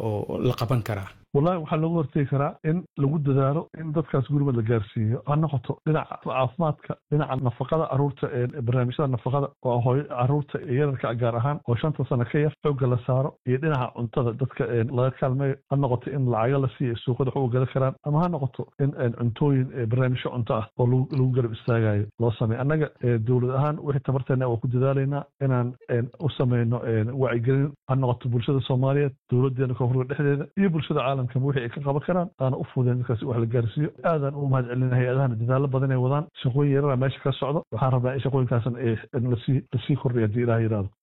oo la qaban karaa wallahi waxaa looga hortegi karaa in lagu dadaalo in dadkaas gurmad la gaarsiiyo ha noqoto dhinaca caafimaadka dhinaca nafaqada caruurta barnaamijyada nafaqada oo hooy caruurta yararka gaar ahaan oo shanta sano ka yar xoogga la saaro iyo dhinaca cuntada dadka laga kaalmeeyo ha noqoto in lacago la siiyo suuqada wax uga gala karaan ama ha noqoto in cuntooyin barnaamijyo cunto ah oo lagu garab istaagayo loo sameeyo annaga dowlad ahaan wixii tabarteena waa ku dadaalaynaa inaan u sameyno wacyigelin ha noqoto bulshada soomaaliyeed dowladeena koonfurka dhexdeeda iyo bulshada caalamka wixii ay ka qaban karaan aana u fudeen dadkaasi wax la gaarsiiyo aadaan u mahad celina hay-adahana dadaalo badan ay wadaan shaqooyin yarara meesha ka socdo waxaan rabnaa in shaqooyinkaasan lasii lasii kordhiya haddii ilaah yidhahdo